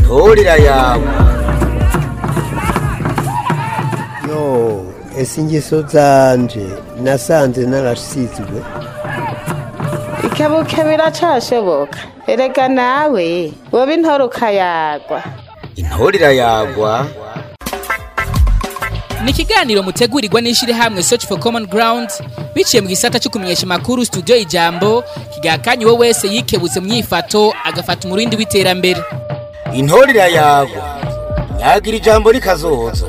intorera yawe yo ese ingeso zanje nasanze narasizwe ikebuke biracashoboka erega nawe woba intore ukayagwa intorera yagwa ni ikiganiro mutegurirwa n'ishyirahamwe search for common ground biciye mu gisata cyo kumenyesha amakuru studio ijambo kigakanye uwo wese yikebutse mu myifato agafata umurindi w'iterambere intorera yagwa yagira ijambo rikazoza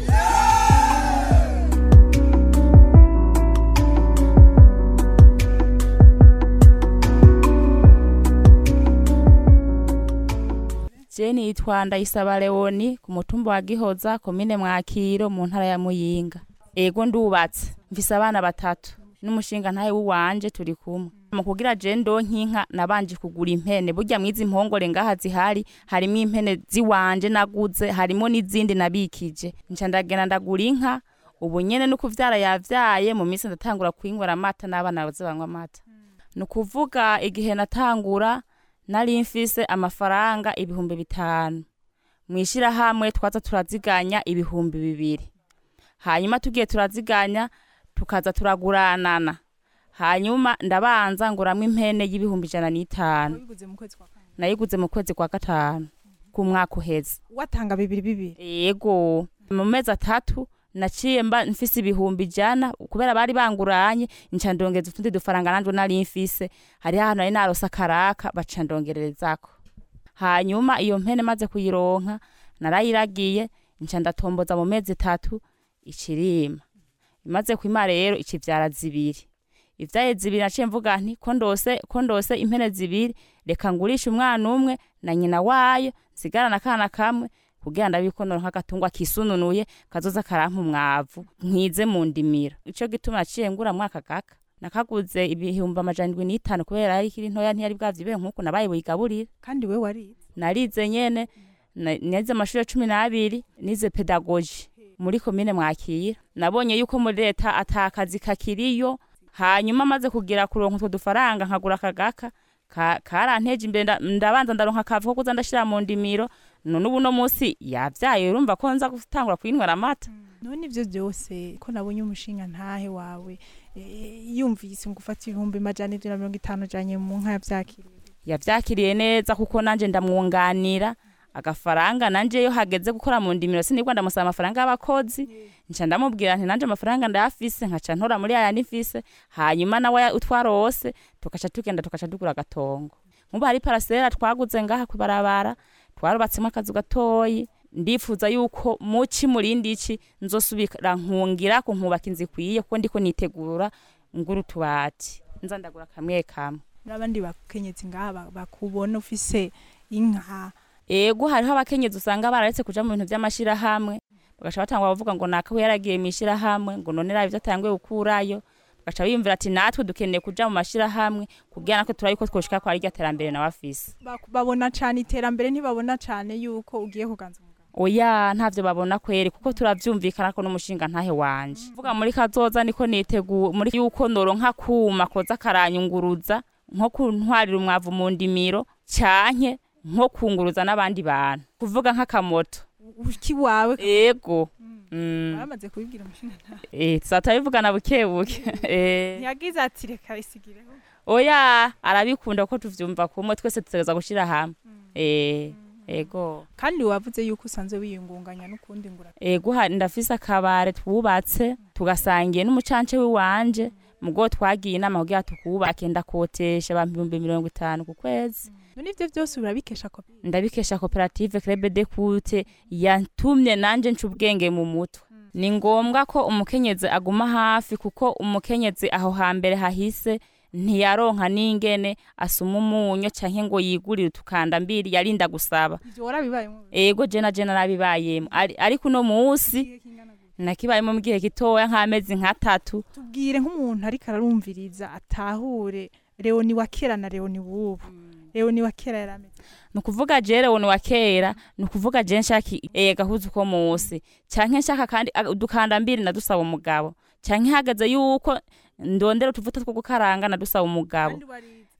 jeni yitwa ndayisaba leoni ku mutumba wa gihoza komine mwakiro mu ntara ya muyinga ego ndubatse mfise abana batatu n'umushinga ntahe w'iwanje turi kumwe mu kugira je ndonkinka nabanje kugura impene burya mwizi mpongore ngaha zihari harimo impene ziwanje naguze harimo n'izindi nabikije nca ndagenda ndagura inka ubu nyene no kuvyara yavyaye mu minsi ndatangura kwingura amata n'abana baze banywa amata ni ukuvuga igihe natangura nari mfise amafaranga ibihumbi bitanu mwishirahamwe twaza turaziganya ibihumbi bibiri hanyuma tugiye turaziganya tukaza turaguranana hanyuma ndabanza nguramwo impene y'ibihumbi ijana n'itanu wabiguze mu kwezi kwa kane nayiguze mu kwezi kwa gatanu ku mwaka uheze watanga bibiri bibiri yego mu mezi atatu naciye mba mfise ibihumbi ijana kubera bari banguranye nca ndongeza utundi dufaranga nanje nari mfise hariho ahantu nari narose akaraka baca ndongererezako hanyuma iyo mpene maze kuyironka narayiragiye nca ndatomboza mu mezi atatu icirima imaze kwima rero icivyara zibiri ivyaye zibiri naciye mvuga nti ko ndose ko ndose impene zibiri reka ngurishe umwana umwe na nyina wayo nsigarana akana kamwe kugira ndabikonora nk'agatungwa kisununuye kazoza karampa umwavu nkwize mu ndimiro ico gituma naciye ngura mwaka gaka nakaguze ibihumbi amajana indwi n'itanu kubera yari ikiri ntoya ntiyari bwavyibe nk'uko nabaye buyigaburira kandi we warize narize nyene na- nize amashuri cumi n'abiri nize pedagoji muri komine mwakira nabonye yuko muri leta ata kazi kakiriyo hanyuma maze kugira kuronka utwo dufaranga nkagura akagaka ka- karanteje imbere nda- ndabanza ndaronka akavu ko kuza ndashira mu ndimiro none ubu no munsi yavyaye urumva ko nza gutangura kwinywera amata none ivyo byose ko nabonye umushinga ntahe wawe eh, yumvise ngo ufata ibihumbi majana ijana na mirongo itanu ujanye mu nka yavyakiriye yavyakiriye neza kuko nanje ndamwunganira agafaranga nanje iyo hageze gukora mu ndimiro sinibwa ndamusaba amafaranga y'abakozi nca ndamubwira nti nanje amafaranga ndayafise nkaca ntora muri aya nifise hanyuma nawe utwarose tugaca tugenda tugaca tugura agatongo nkubu hari parasera twaguze ngaha kubarabara twarubatsemo akazu gatoyi ndifuza yuko muci murindi iki nzosubira nkungira ko nkubaka inzu ikwiye kuko ndiko nitegura ngura utubati nza ndagura kamwe kamwe n'abandi bakenyezi ngaha ba- bakubona ufise inka ego hariho abakenyezi usanga bararetse kuja mu bintu vy'amashirahamwe bagaca batangwa bavuga ngo nakawe yaragiye mw'ishirahamwe ngo none raba ivyo atanguye gukurayo bagaca biyumvira ati natwe dukeneye kuja mu mashirahamwe kugira natwe turabe ko twoshika kwa rya terambere nawe afise Baku- babona cane iterambere ntibabona cane yuko ugiye kuganza umugabo oya ntavyo babona kweri kuko turavyumvikana ko n'umushinga ntahe wanje vuga muri kazoza niko niteguye muri yuko noronka kuma koza karanyunguruza nko kuntwarira umwavu mu ndimiro canke nko kunguruza n'abandi bantu kuvuga nk'akamoto uki wawe ego Mm. baramaze kubibwira umushinga ntahe Eh, tuzatubivugana buke buke Eh, ntiyagize ati reka isigireho oya arabikunda ko tuvyumva kumwe twese tutegereza gushira hamwe Eh, ego kandi wavuze yuko usanzwe wiyungunganya n'ukundi ngura ego hari ndafise akabare twubatse tugasangiye n'umucance w'iwanje mugo twagiye inama kugira tukubake ndakotesha abantu ibihumbi mirongo itanu ku kwezi none ivyo vyose urabikesha ko ndabikesha koperative Club de Kute yatumye nanje nca ubwenge mu mutwe ni ngombwa ko umukenyezi aguma hafi kuko umukenyezi aho hambere hahise ntiyaronka n'ingene asuma umunyo canke ngo yigurire utukanda mbiri yarinda gusaba ivyo warabibayemo ego jena jena nabibayemo Ari- ariko uno musi nakibayemo mu gihe gitoya nk'amezi nk'atatu tubwire nk'umuntu ariko ararumviriza atahure leoni wa kera na leoni w'ubu leoni wa kera yarameze ni ukuvuga jere wone wa kera ni ukuvuga je nshaka eh, gahuzu ko musi canke nshaka kandi ag- udukanda mbiri nadusaba umugabo canke hageze yuko ndondera utuvuta two gukaranga nadusaba umugabo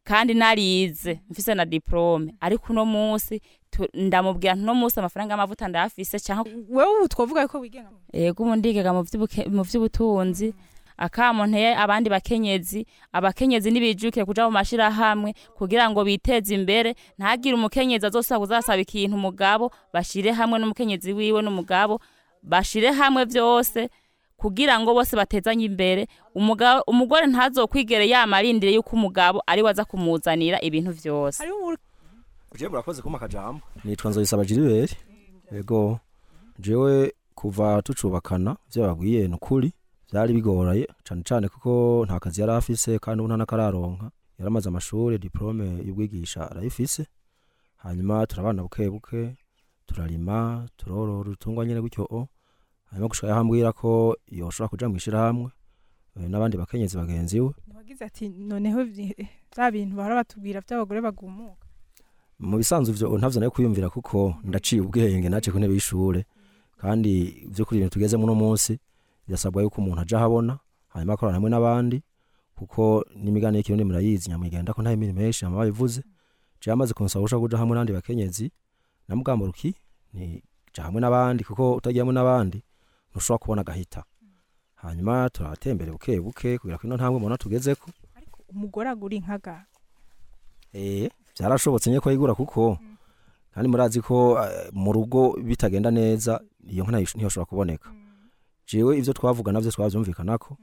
kandi narize mfise na diplome ariko uno munsi tu- ndamubwira nti uno munsi amafaranga y'amavuta ndayafise canke wewe ubu twovuga ko wigenga yego ubu ndigega mu vy'ubuke- mu vy'ubutunzi akamo nteye abandi bakenyezi abakenyezi nibijukire kuja mu mashirahamwe kugira ngo biteze imbere ntagire umukenyezi azosaba kuzasaba ikintu umugabo bashire hamwe n'umukenyezi wiwe n'umugabo bashire hamwe vyose kugira ngo bose batezanye imbere umugabo umugore ntazokwigere yamarindire yuko umugabo ari waza kumuzanira ibintu vyose hariho ubu- jewe murakoze kuma akajambo nitwa nzoyisaba jiriberi yego jewe kuva tucubakana ivyo babwiye ni ukuri vyari bigoraye cane cane kuko nta kazi yari afise kandi ubu nta n'akararonka yaramaze amashuri diplome y'ubwigisha arayifise hanyuma turabana buke buke turarima turorora utungwa nyene gutyo o hanyuma gushika yahambwira ko yoshobora kuja mw'ishirahamwe eh, n'abandi bakenyezi bagenzi we wagize ati noneho vyi- vya bintu bahora batubwira vy'abagore bagumuka mu bisanzwe ivyo ntavyo nayo kwiyumvira kuko ndaciye ubwenge naje ku ntebe y'ishure kandi vy'ukuri ibintu tugezemo uno munsi birasabwa yuko umuntu aja ahabona hanyuma akorana hamwe n'abandi kuko n'imigani y'ikirundi murayizi nyamwigenda ko nta imirimo menshi hama babivuze je amaze kunsaba ushaka kuja hamwe n'abandi bakenyezi namugamba ruki ni ja hamwe n'abandi kuko utagiye hamwe n'abandi ntushobora kubona agahita hanyuma turatembere buke buke kugira ko ino ntambwe mubona tugezeko ariko umugore agura inkaga Eh, byarashobotse nye ko yigura kuko kandi murazi ko eh, mu rugo bitagenda neza iyo nka ntayo- ntiyoshobora kuboneka jewe ivyo twavuga navyo twavyumvikanako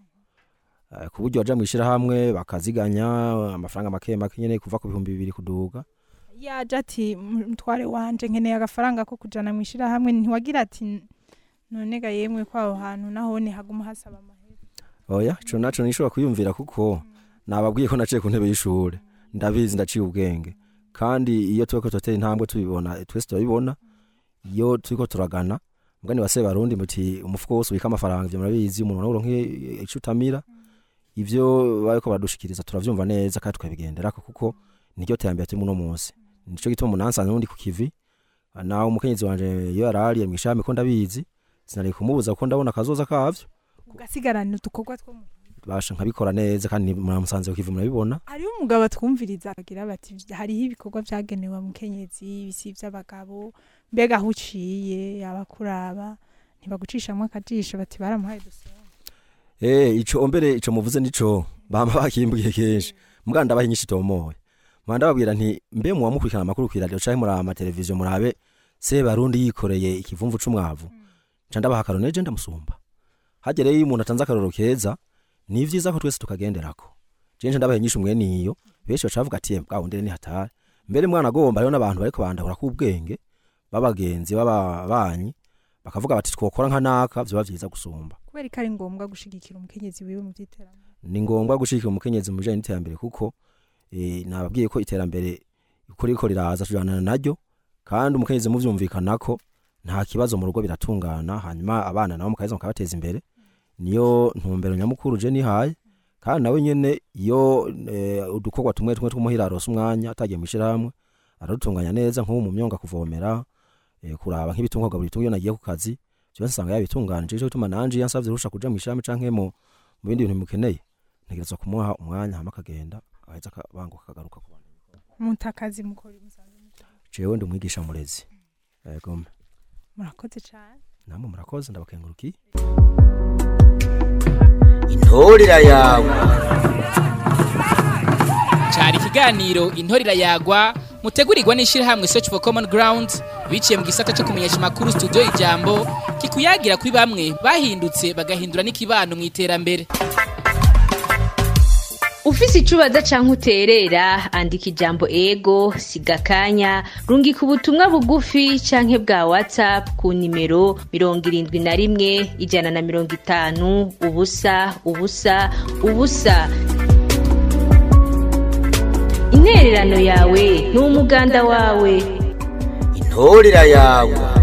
Eh, ku buryo baja mw'ishirahamwe bakaziganya amafaranga make make nyene kuva ku bihumbi bibiri kuduga yaje ati mutware wanje nkeneye agafaranga ko kujana mw'ishirahamwe ntiwagira ati none ga yemwe ko aho hantu nahone haguma hasaba amahera oya ico naco nishobora kwiyumvira kuko nababwiye ko naciye ku ntebe y'ishure ndabizi ndaciye ubwenge kandi iyo turiko turatera intambwe tubibona twese turabibona iyo turiko turagana mugani wa Sebarundi muti umufuko wose ubika amafaranga ivyo murabizi umuntu nawe ico utamira ivyo bariko baradushikiriza turavyumva neza kandi tukabigenderako kuko niryo terambere turi muno munsi nico gituma umunansi nundi ku kivi nawe umukenyezi wanje iyo yarari mw'ishami ko ndabizi sinari kumubuza kuko ndabona akazoza kavyo ugasigarana udukorwa two mu basha nkabikora neza kandi muramusanze ku kivi murabibona hariho umugabo atwumviriza agira bati hariho ibikorwa vyagenewe mukenyezi bisi vy'abagabo mbega aho uciye abakuraba ntibagucishamwo akajisho bati baramuhaye dusoma Eh, ico mbere ico muvuze nico bama bakimbwiye kenshi muganda ndabaha inyinshi tomoye mwanda babwira nti mbe muwa mukurikirana amakuru ku radio canke muri ama televiziyo murabe se barundi yikoreye ikivumvu c'umwavu ca ndabaha akarone je ndamusumba hagere iyo umuntu atanze akaroro keza ni vyiza ko twese tukagenderako je nje ndabaha inyinshi umwe niyo benshi bacavuga ati bwa wundi ni hatari mbere mwana agomba rero n'abantu bariko bandahura ku bwenge babagenzi bababanyi bakavuga bati twokora nka naka vyoba vyiza gusumba kubera ko ari ngombwa gushigikira umukenyezi wiwe mu vy'iterambere ni ngombwa gushigikira umukenyezi mu bijanye n'iterambere kuko eh, nababwiye ko iterambere uko riko riraza tujanana naryo kandi umukenyezi muvyumvikanako nta kibazo mu rugo biratungana hanyuma abana nabo mukaheza mukabateza imbere niyo ntumbero nyamukuru je nihaye kandi nawe nyene iyo eh, udukorwa tumwe tumwe tw'umuhira aronse umwanya atagiye mw'ishirahamwe aradutunganya neza nk'ubu mu myonga kuvomera eh, kuraba nk'ibitungwa buri tungo iyo nagiye ku kazi byose nsanga yabitunganije cyo gituma nanje yansavye rusha kuja mw'ishirahamwe canke mu mu bindi bintu bimukeneye ntegerezwa kumuha umwanya hama akagenda aheza akabanguka akagaruka ku bantu mutakazi mukora musanzwe mukora. jewe ndi umwigisha murezi yego murakoze cane namwe murakoze ndabakengurukiye intorera yawe cari ikiganiro intorira yagwa mutegurirwa n'ishirahamwe search for common ground biciye mu gisata cyo kumenyesha amakuru studio ijambo kikuyagira kuri bamwe bahindutse bagahindura n'ikibano mu iterambere ufise icubaza canke uterera andika ijambo ego siga akanya rungika ubutumwa bugufi canke bwa whatsapp ku nimero mirongo irindwi na rimwe ijana na mirongo itanu ubusa ubusa ubusa intererano yawe ni umuganda wawe intorera yawe